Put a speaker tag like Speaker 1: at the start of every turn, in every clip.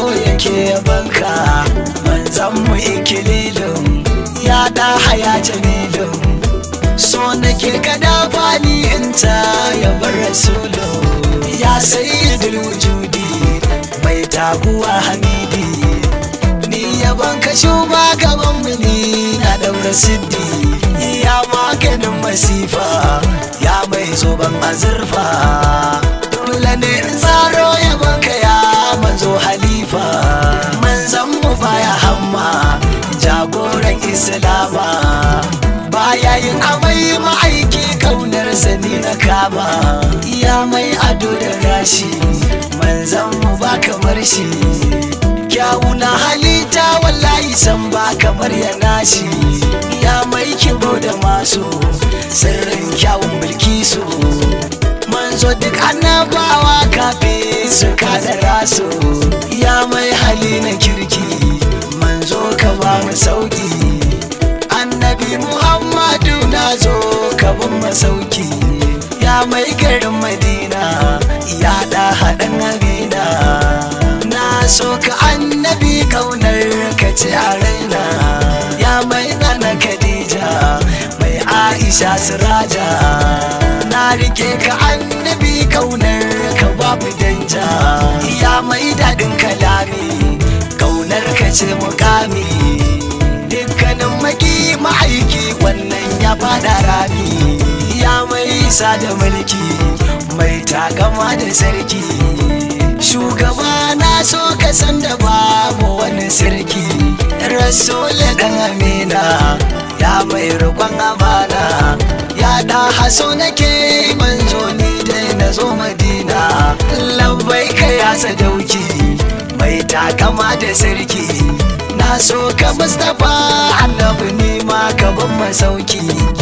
Speaker 1: yake banka manzan mu ikililin ya da haya jamilin so nake kada fani in ta ya bar rasulu ya sayyidul wujudi mai taguwa hamidi ni yaban ka shuba gaban mu ni na daura siddi ya maganin masifa ya mai zoben azurfa dole ne in tsaro yaban ka ya manzo halifa manzan mu baya hamma jagoran islama baya yin amai ma'aiki kaunar sani na kama ya mai ado da gashi manzan mu ba kamar shi kyawu na halitta wallahi san ba kamar ya nashi ya mai kibo da masu sirrin kyawun bilkisu manzo duk annabawa kafi su kada rasu ya mai hali na kirki manzo ka ba mu sauki annabi muhammadu na zo ka ban masauki ya mai garin madina ya da haɗin amina na so ka annabi kaunar ka ce a raina ya mai nana khadija mai aisha siraja na rike ka annabi kaunar ka babu danja ya mai daɗin kalami kaunar ka ce mukami dukkanin maki ma'aiki wannan ya fada rami ya mai isa da mulki mai takama da sarki shugaba na so ka san da babu wani sarki rasul dan amina ya mai rikon amana ya da haso nake manzo ni dai na zo madina labbai ka ya sadauki mai takama da sarki na so ka mustapha annabi ni ma ka ban masauki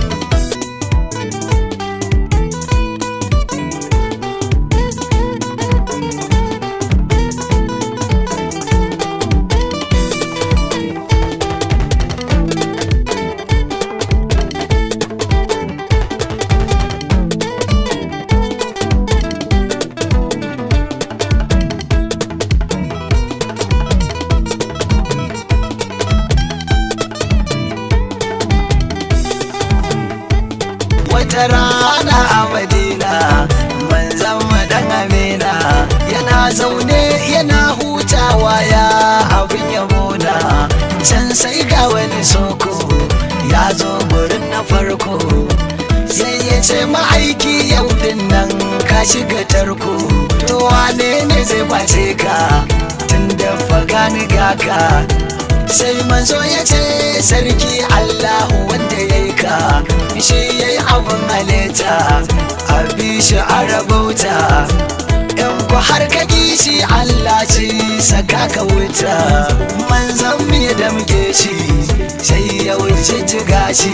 Speaker 1: wata rana a madina manzan madan amina yana zaune yana hutawa ya abin yabona can sai ga wani soko ya zo gurin na farko sai ya ce ma'aiki yau din nan ka shiga tarko to wane ne zai kwace ka tun da fagani gaka sai manzo ya ce sarki allahu wanda ya yi ka shi ya yi abin halitta a bi shi a rabauta in ku har ka shi allah ce saka ka wuta manzon mu ya damke shi sai ya wuce jiga shi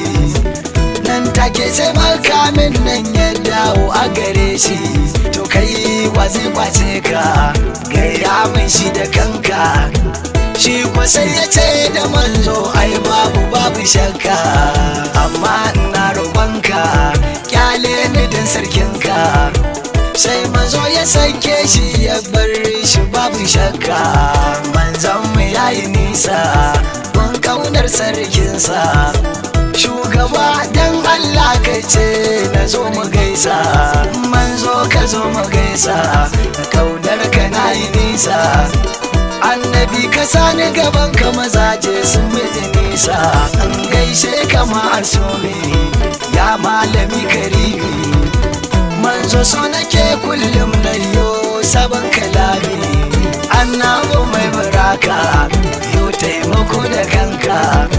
Speaker 1: nan take sai makamin nan ya dawo a gare shi to kai wa zai kwace ka gaya min shi da kanka shi kwa sai ya ce da manzo ai babu babu shakka amma ina roƙonka kyale ni din sarkinka sai manzo ya sake shi ya bar shi babu shakka manzon mu yayi nisa mun kaunar sarkinsa shugaba dan Allah ka ce na zo mu gaisa manzo ka zo mu gaisa kaunar ka na yi nisa annabi ka sani gaban ka mazaje sun miji nisa an gaishe ka ma'asumi ya malami karimi manzo so nake kullum na yo sabon kalami annabu mai baraka yo taimako da kanka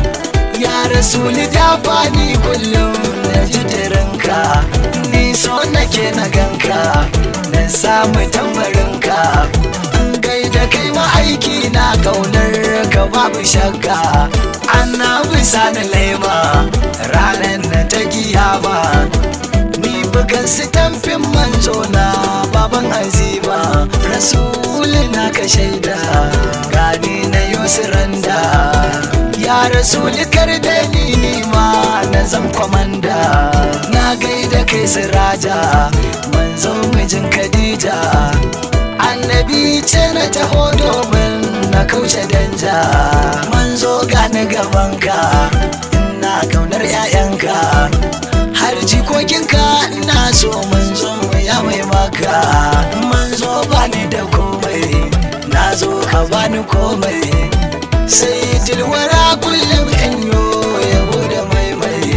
Speaker 1: ya rasuli dafani kullum na jitirinka ni so nake na ganka na samu tambarinka gaida kai ma'aiki na kaunar ka babu shakka annabi sani laima ranar da ta kiyama ni bugan su tamfin manzo na baban azima rasuli na ka shaida gani na yusranda ya rasuli kar da ni ma na zan kwamanda na gaida kai siraja manzo mijin khadija annabi ce na taho domin wuce danja manzo gani gabanka ina kaunar 'ya'yanka har jikokinka ina so manzo ya mai maka manzo bani da komai na zo ka bani komai sai dilwara kullum in yo yabo da maimai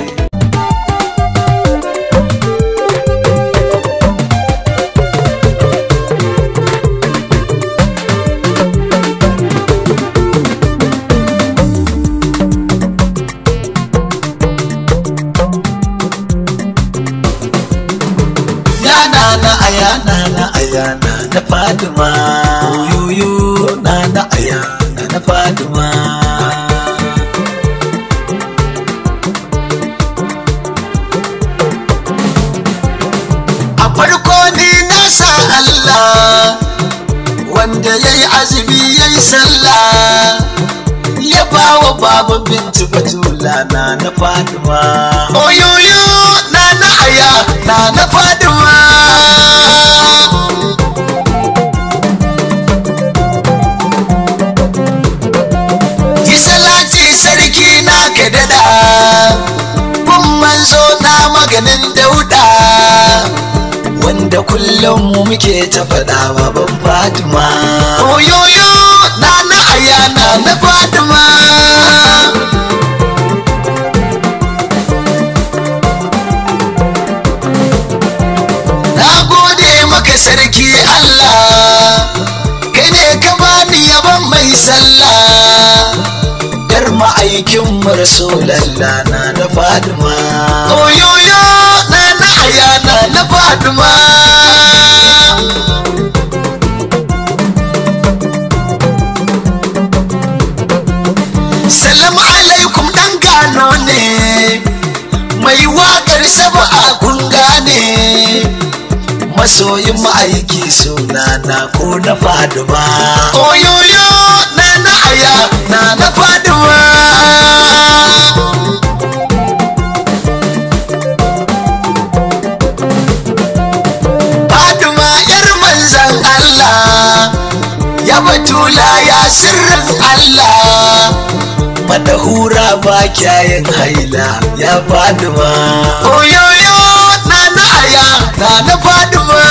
Speaker 1: yana na ayana na ayana na faduma yoyo na na ayana na faduma a farko ni na sa Allah wanda ya yi azumi ya yi sallah ya ba wa babu bintu batula na na faduma oyoyo na na aya na na faduma yi salati sarki na ka dada kun manzo na maganin dauda wanda kullum mu muke ta faɗa baban fatima oyoyo na na aya na na fatima na gode maka sarki allah kai ne ka bani yaban mai sallah dar ma'aikin rasulallah na na fatima oyoyo na na aya na na fatima Salam alaikum dan gano ne mai waƙar saba'a kun gane masoyin ma'aiki suna na ko na faduma oyoyo na na aya na na faduma faduma yar manzan Allah ya batula ya sirrin Allah madahura ba kyayin haila ya faduma oyoyo na na aya na na faduma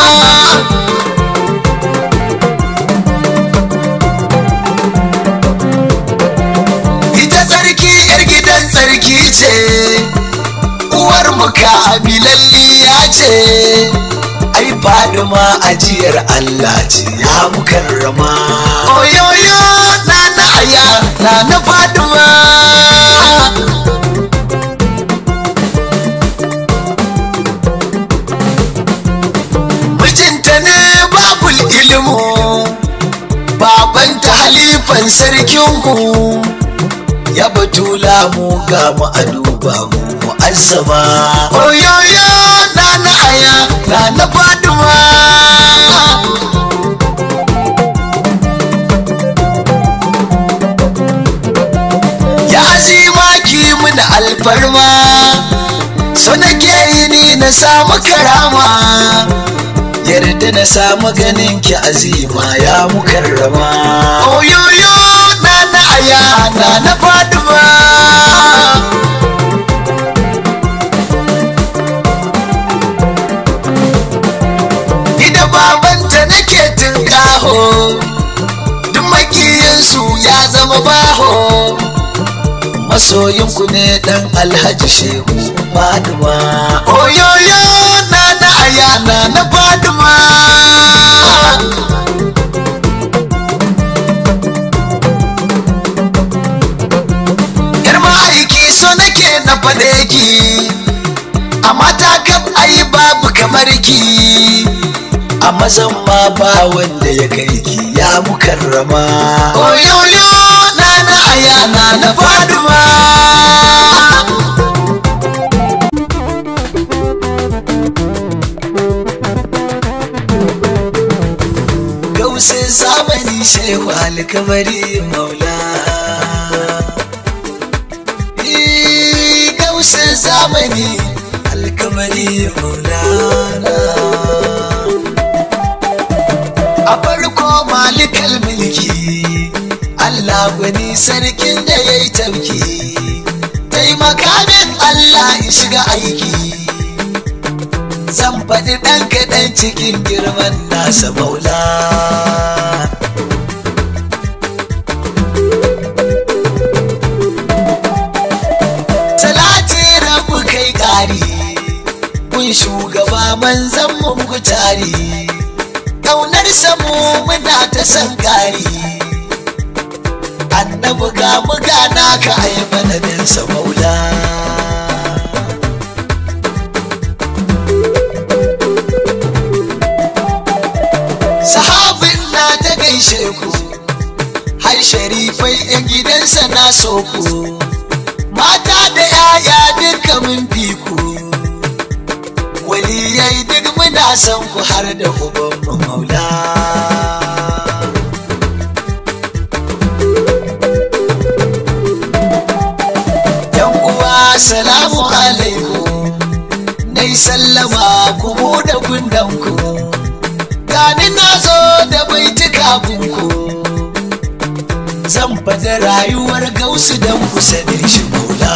Speaker 1: ita tsarki yar gidan tsarki ce uwar muka abilalliya ce ai faduma ajiyar Allah ce ya mukarrama oyoyo na na aya na na faduma mijinta ne babul ilimu babanta halifan sarkinku ya batula mu ga mu a duba mu mu'azzama oyoyo na na aya na na faduma ya azima ki mun alfarma so nake yi ni na samu karama yarda na samu ganin ki azima ya mukarrama oyoyo na na aya na na faduma ida babanta nake tunƙaho duk makiyansu ya zama baho masoyinku ne dan alhaji shehu faduma oyoyo na na aya na na faduma yar ma'aiki so nake na faɗe ki a mata kaf ai babu kamar ki a mazan ma ba wanda ya kai ki ya mukarrama oyoyo na na aya na na faduma gausin zamani shehu alkamari maula gausin zamani alkamari maulana a farko malikal mulki Allah gwani sarkin da ya yi tauki taimaka min Allah in shiga aiki zan faɗi ɗan kaɗan cikin girman nasa maula Talati rabu kai ƙari kun shugaba manzan mu tari ƙaunar samu muna ta san ƙari annabi ga mu gana ka ai manadin sa maula sahabin na ta gaishe ku har sharifai 'yan gidansa na so ku mata da 'ya'ya duka mun bi ku waliyai duk muna son ku har da ubanmu maula yan uwa salamu alaikum nai sallama ku buɗe kundanku gani na zo da baituka kunku zan fada rayuwar gausu don ku sani shi maula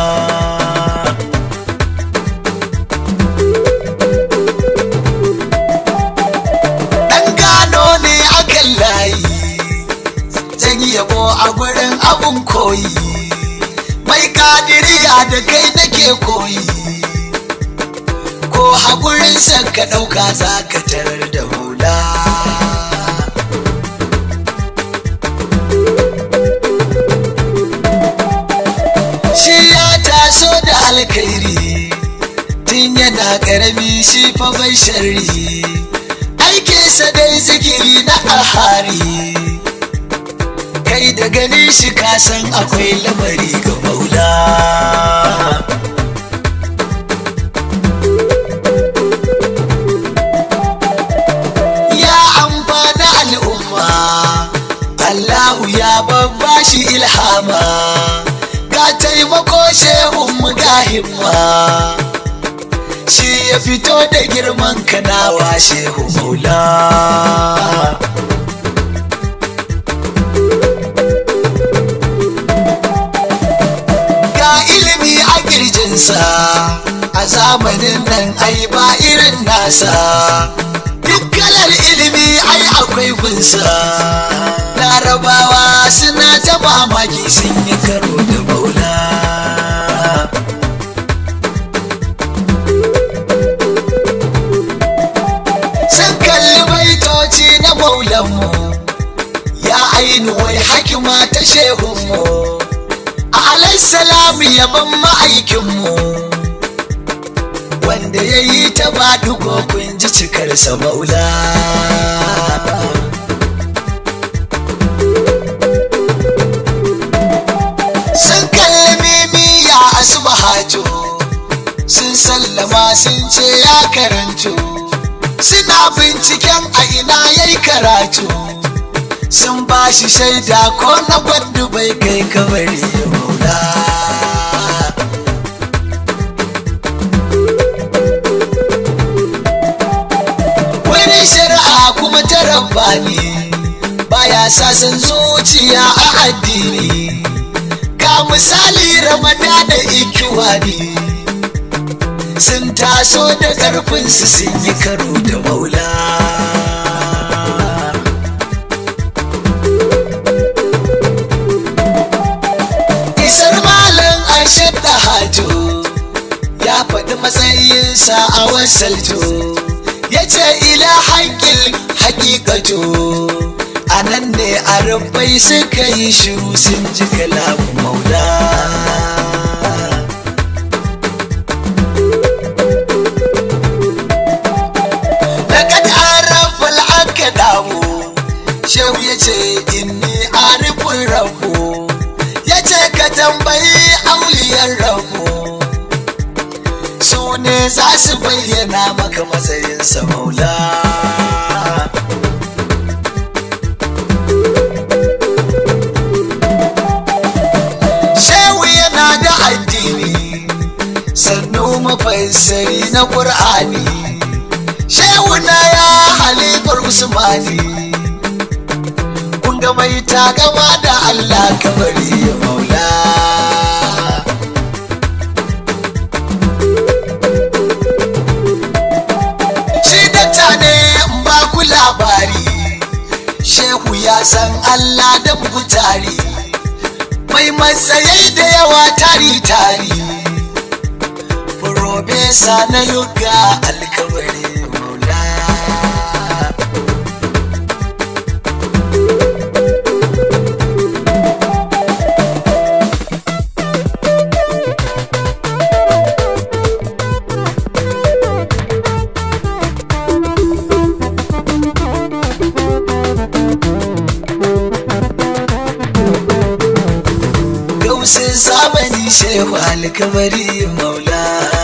Speaker 1: ɗan gano ne akan layi zan yi yabo a gurin abun koyi mai kadiriya da kai nake koyi ko haƙurinsa ka ɗauka za ka tarar da hula shi ya taso da alkhairi tun yana ƙarami shi fa bai sharri aikinsa dai zikiri na alhari kai da gani shi kasan akwai lamari ga maula ya amfana al'umma Allahu ya babba shi ilhama ga taimako shehun mu ga himma shi ya fito da girman kanawa shehu maula ga ilimi a kirjinsa a zamanin nan ai ba irin nasa duk kalar ilimi ai akwai gunsa larabawa suna ta mamaki sun yi karo da maula sun kalli baitoci na maulanmu ya ainu wai hakima ta shehunmu alaissalamu yaban ma'aikinmu wanda ya yi ta badugo kun ji cikarsa maula sun kalli mimi ya asubahatu sun sallama sun ce ya karantu suna binciken a ina yayi karatu sun ba shi shaida ko na gwandu bai kai kabari ya maula wani shari'a kuma ta rabbani baya sasan zuciya a addini ga misali ramadana ikiwani sun taso da ƙarfinsu sun yi karo da maula isar malam aishar da hajo ya faɗi matsayinsa a wasalto ya ce ila haƙƙin haƙiƙato a nan ne a rubai suka yi shiru sun ji kalamun maula Laƙad arafal aka damu shehu ya ce inni arifin rabu ya ce ka tambayi auliyar rabu su ne za su bayyana maka matsayinsa maula shehu yana da addini sannu mafassari na ƙur'ani shehu na ya halifar usmani kun ga mai takama da Allah kabari maula shi dakta ne in ba ku labari shehu ya san Allah da tari mai matsayai da yawa tari tari Profesa na yuga alkawari maula Gausin zamani shehu alkawari maula